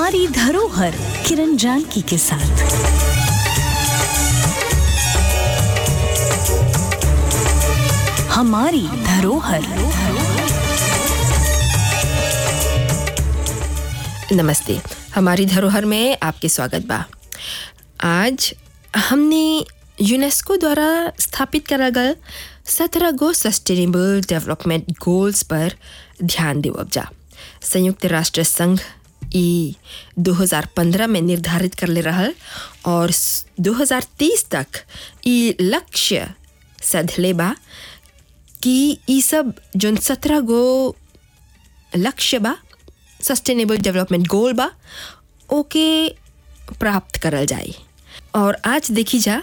हमारी धरोहर किरण जानकी के साथ हमारी धरोहर नमस्ते हमारी धरोहर में आपके स्वागत बा आज हमने यूनेस्को द्वारा स्थापित करा गल सत्रह गो सस्टेनेबल डेवलपमेंट गोल्स पर ध्यान देवब जा संयुक्त राष्ट्र संघ ई 2015 में निर्धारित कर ले रहल और 2030 तक ई लक्ष्य सधले बा कि ई सब जोन सत्रह गो लक्ष्य बा सस्टेनेबल डेवलपमेंट गोल बा ओके प्राप्त करल जाए और आज देखी जा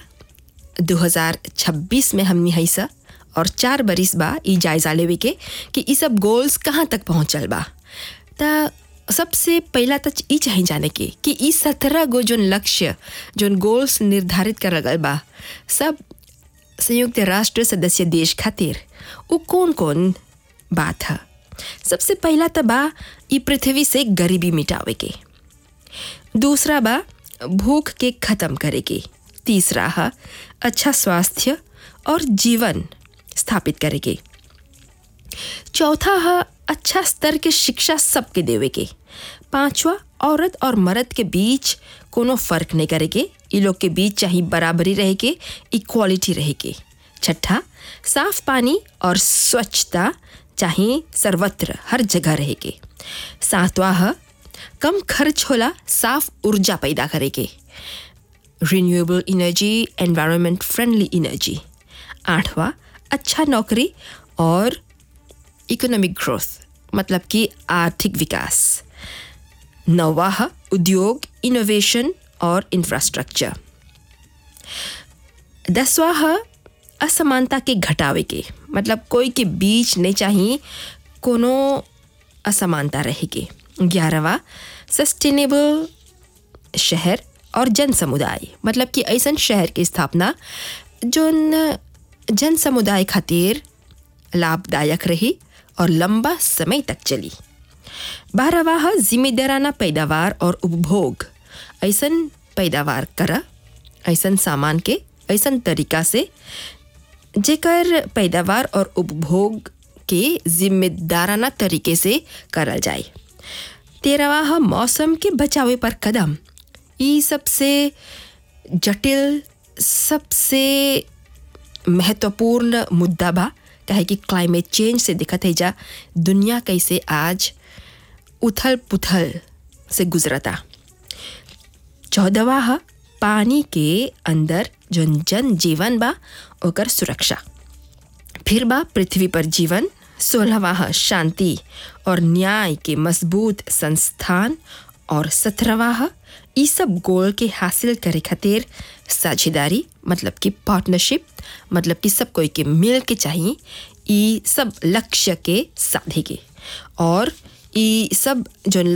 2026 में हमनी है सा और चार बरिस बा ई जायजा लेवे के कि ई सब गोल्स कहाँ तक पहुँचल बा त सबसे पहला तो ई चाहिए जाने के कि ई सत्रह गो जोन लक्ष्य जोन गोल्स निर्धारित करल गल बा सब संयुक्त राष्ट्र सदस्य देश खातिर वो कौन कौन बात है सबसे पहला तो बा ई पृथ्वी से गरीबी मिटावे के दूसरा बा भूख के खत्म करे के तीसरा है अच्छा स्वास्थ्य और जीवन स्थापित करे के चौथा है अच्छा स्तर के शिक्षा सबके देवे के पांचवा औरत और मर्द के बीच कोनो फर्क नहीं करे के इ लोग के बीच चाहे बराबरी रहे के इक्वालिटी रहे के छठा साफ पानी और स्वच्छता चाहे सर्वत्र हर जगह रहे के सातवां है कम खर्च होला साफ ऊर्जा पैदा करे के renewable energy environment friendly energy आठवां अच्छा नौकरी और इकोनॉमिक ग्रोथ मतलब कि आर्थिक विकास नौवा है उद्योग इनोवेशन और इंफ्रास्ट्रक्चर दसवा है असमानता के घटावे के मतलब कोई के बीच नहीं चाहिए कोनो असमानता रहे के ग्यारहवा सस्टेनेबल शहर और जन समुदाय मतलब कि ऐसा शहर की स्थापना जोन जन समुदाय खातिर लाभदायक रही और लंबा समय तक चली बारहवा जिम्मेदाराना पैदावार और उपभोग ऐसन पैदावार करा ऐसन सामान के ऐसन तरीका से जेकर पैदावार और उपभोग के जिम्मेदाराना तरीके से करल जाए तेरहवा मौसम के बचावे पर कदम ई सबसे जटिल सबसे महत्वपूर्ण मुद्दा बा काहे कि क्लाइमेट चेंज से दिखत है जा दुनिया कैसे आज उथल पुथल से गुजरता चौदहवा है पानी के अंदर जन जन जीवन बा ओकर सुरक्षा फिर बा पृथ्वी पर जीवन सोलहवा है शांति और न्याय के मजबूत संस्थान और सत्रहवा है ई सब गोल के हासिल करे खातिर साझेदारी मतलब कि पार्टनरशिप मतलब कि सब कोई के मिल के चाहिए ई सब लक्ष्य के साधे के और ई सब जो